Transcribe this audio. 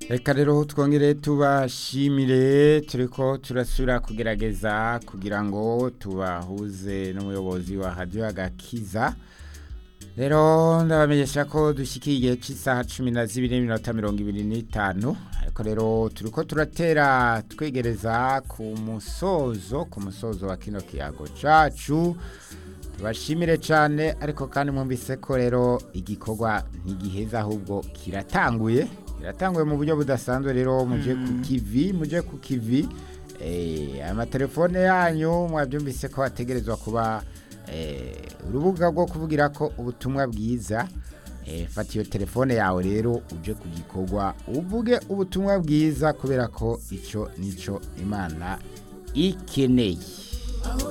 reka rero twongere tubashimire turiko turasubira kugerageza kugira ngo tubahuze n'umuyobozi wa hadiyo agakiza rero ndabamenyesha ko dushyikiye igihe cy'isaha cumi na zibiri n'iminota mirongo ibiri n'itanu ariko rero turiko turatera twegereza ku musozo ku musozo wa kino kiyago cacu tubashimire cyane ariko kandi mwumvise ko rero igikorwa ntigiheza ahubwo kiratanguye kiratanguye mu buryo budasanzwe rero muje ku kivi muje ku kivi amatelefone yanyu mwabyumvise ko hategerezwa kuba urubuga rwo kuvugira ko ubutumwa bwiza fata iyo telefone yawe rero uje ku gikorwa uvuge ubutumwa bwiza kubera ko icyo nicyo imana ikeneye